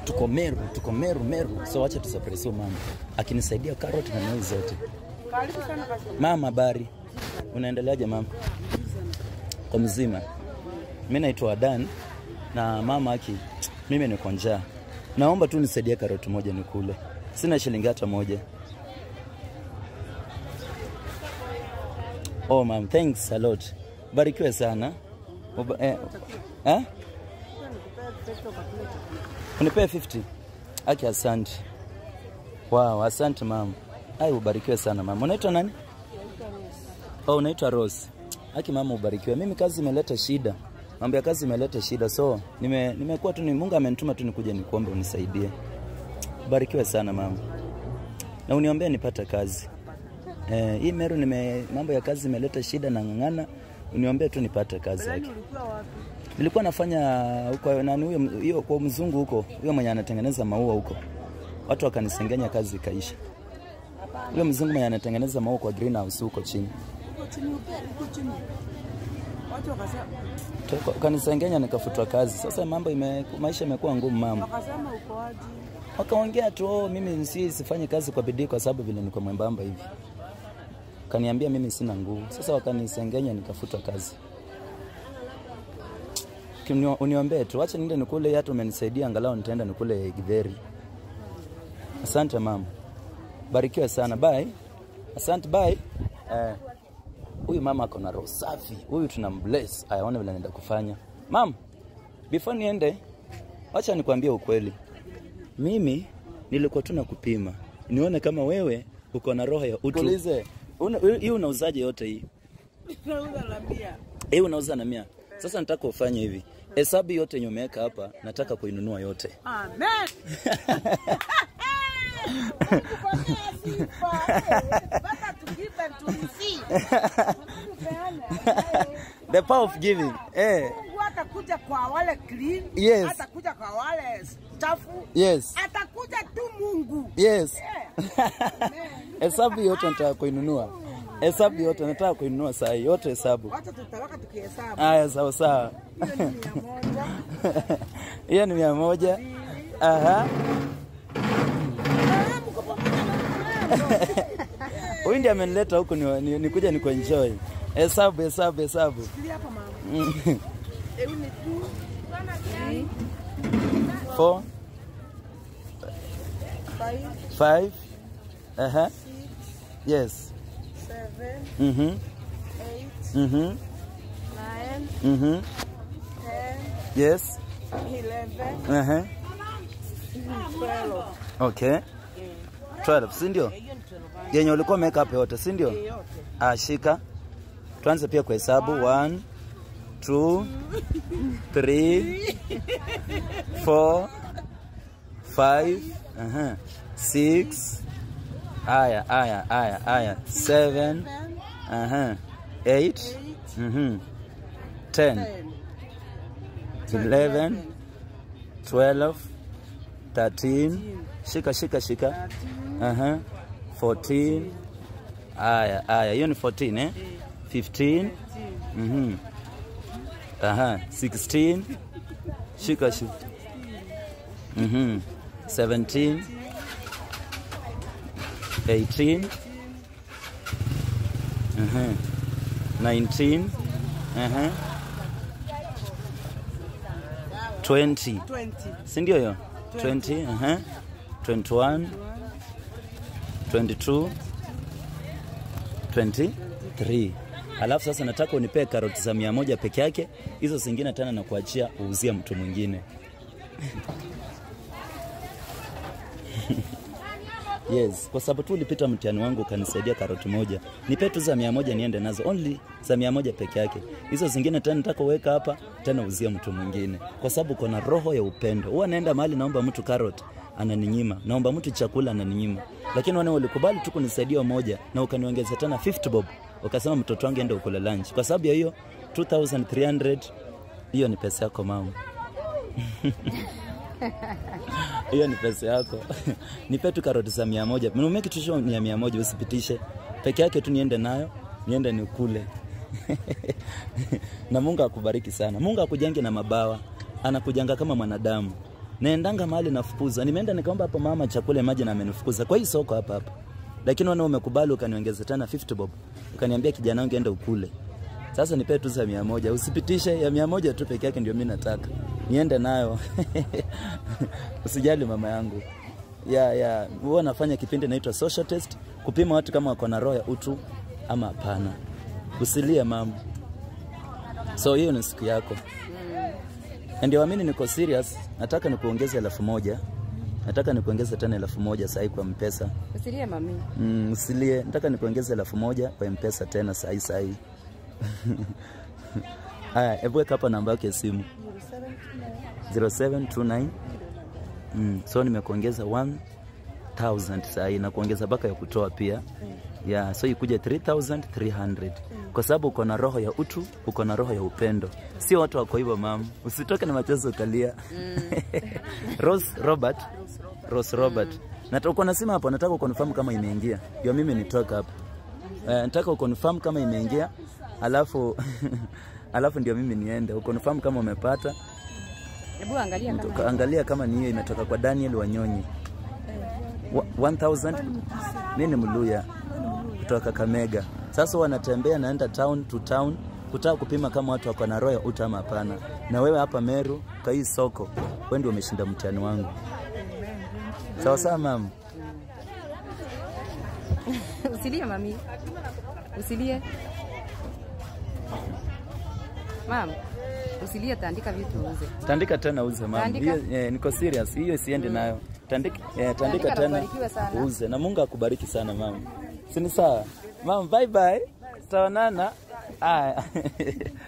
tuko Meru, tuko Meru, Meru. So wacha tusurprise huyo mama akinisaidia carrot na noi zote. Karibu sana customer. Mama, habari, unaendeleaje mama? Kwa mzima. Mimi naitwa Adan na mama aki, mimi niko njaa, naomba tu nisaidie karoti moja nikule, sina shilingi hata moja. Oh ma'am, thanks a lot. Barikiwe sana. Uba, eh, eh? Unipee 50. Aki, asante. Wow, asante mama. Ai, ubarikiwe sana mama. Unaitwa nani? Oh, unaitwa Rose. Aki mama, ubarikiwe. Mimi kazi imeleta shida, mambo ya kazi imeleta shida, so nime nimekuwa tu ni Mungu amenituma tu nikuje nikuombe unisaidie. Ubarikiwe sana mama, na uniombee nipate kazi. Eh, hii Meru nime mambo ya kazi imeleta shida na ng'ang'ana, uniombee tu nipate kazi yake. Ulikuwa wapi? Nilikuwa nafanya huko nani huyo hiyo kwa mzungu huko, huyo mwenye anatengeneza maua huko, watu wakanisengenya, kazi ikaisha. Huyo mzungu mwenye anatengeneza maua kwa greenhouse huko chini Uko chini uko uko chini. Watu wakasema Toka- kanisengenya nikafutwa kazi. Sasa mambo ime, maisha imekuwa ngumu mama. wakasema uko aje? Wakaongea tu oh, mimi si sifanye kazi kwa bidii kwa sababu vile niko mwembamba hivi. Kaniambia mimi sina nguvu. Sasa wakanisengenya nikafutwa kazi. Kinio- Uniombee tu, acha niende nikule, hata umenisaidia angalau nitaenda nikule githeri. Asante mama, barikiwe sana, bye. Asante, bye. Eh, huyu mama ako na roho safi, huyu tuna mbless. Ayaone vile naenda kufanya. Mam, before niende, wacha nikwambie ukweli. Mimi nilikuwa tu nakupima nione kama wewe uko na roho ya utu. Ulize, una- hii unauzaje yote hii? Nauza la mia. Hii unauza na mia. Sasa nataka ufanye hivi, hesabu yote yenye umeweka hapa, nataka kuinunua yote. Amen. Kupatia sifa. Baba to give and to receive. The power of giving. Eh, Mungu atakuja kwa wale clean, Yes. atakuja kwa wale chafu, yes. atakuja tu Mungu. Yes. Yeah. Hesabu yote nataka kuinunua. Hesabu yote nataka kuinunua saa hii, yote hesabu. Wacha tutawaka tukihesabu. Haya, sawa sawa. Hiyo ni mia moja. Hiyo ni mia moja. Aha. Ah, mko pamoja na mwanangu. Huyu ndiye amenileta huku ni, ni, nikuja ni kuenjoy. Hesabu, hesabu, hesabu. Shikilia hapa mama. Mm. Hebu ni two, three, Four, five, five. Aha. six, Yes. seven, Mhm. eight, Mhm. nine, Mhm. ten, Yes. eleven, Aha. twelve. Okay. 12, si ndio? Hiyo ni twelve. Yenye ulikuwa umeweka hapo yote, si ndio? Yote. Ah, shika. Tuanze pia kuhesabu 1 2 3 4 5 aha 6 aya aya aya aya 7 aha 8 mhm 10 Ten. 11 12 13 shika shika shika aha 14 aya aya hiyo ni 14 eh 15 mhm aha 16 shika shika mhm 17 18 mhm 19 aha 20 Twenty. si ndio hiyo 20 aha 21 22 23 alafu sasa nataka unipee karoti za mia moja peke yake hizo zingine tena na kuachia uuzie mtu mwingine yes kwa sababu tu ulipita mtihani wangu ukanisaidia karoti moja nipe tu za mia moja niende nazo only za mia moja peke yake hizo zingine tena nataka uweka hapa tena uzie mtu mwingine kwa sababu uko na roho ya upendo huwa naenda mahali naomba mtu karoti ananinyima naomba mtu chakula ananinyima lakini wane ulikubali tu kunisaidia moja na ukaniongeza tena 50 bob ukasema mtoto wangu ende ukule lunch kwa sababu ya hiyo 2300 hiyo ni pesa yako mama hiyo ni pesa yako nipe tu karoti za mia moja nume kitu hicho ni ya mia moja usipitishe peke yake tu niende nayo niende nikule na mungu akubariki sana mungu akujenge na mabawa anakujanga kama mwanadamu naendanga mahali nafukuza. Nimeenda nikaomba hapo mama chakula maji na amenifukuza kwa hii soko hapa hapa, lakini wana umekubali ukaniongeza tena 50 bob, ukaniambia kijana wangu enda ukule. Sasa nipe tu za mia moja, usipitishe ya mia moja tu peke yake, ndio mimi nataka niende nayo usijali mama yangu ya ya huwa nafanya kipindi naitwa social test, kupima watu kama wako na roho ya utu ama hapana. Usilie mama. So hiyo ni siku yako. Na ndio amini niko serious, nataka nikuongeze elfu moja. Nataka nikuongeze tena elfu moja sahi kwa mpesa. Usilie mami. Mm, usilie, nataka nikuongeze elfu moja kwa mpesa tena sahi sahi. Haya, hebu weka hapa namba yake ya simu 0729 mm, so nimekuongeza 1000 sahi na kuongeza baka ya kutoa pia yeah, so ikuje 3300 kwa sababu uko na roho ya utu, uko na roho ya upendo, sio watu wako hivyo mam, usitoke na machozi ukalia. Rose Robert, Rose Robert, nataka uko na simu hapo, nataka ukonfirm kama imeingia, ndio mimi nitoka hapo. Eh, nataka ukonfirm kama imeingia, alafu alafu ndio mimi niende ukonfirm kama umepata. Hebu angalia kama Toka- Angalia kama ni hiyo imetoka kwa Daniel Wanyonyi Wa- 1000 mimi ni Mluya kutoka Kakamega. Sasa wanatembea naenda town to town kutaka kupima kama watu wako na roho ya utu ama hapana. Na wewe hapa Meru kwa hii soko, wewe ndio umeshinda mtihani wangu. Sawa sawa mama. Usilie mami. Usilie. Mam. Usilie taandika vitu uuze. Tandika tena uze mama. Tandika. Hiyo eh, niko serious. Hiyo siende nayo. Tandika eh, tandika Tandika na tena ubarikiwe sana. uze. Na Mungu akubariki sana mama. Si ni sawa? Mama bye bye. Tutaonana. Aya.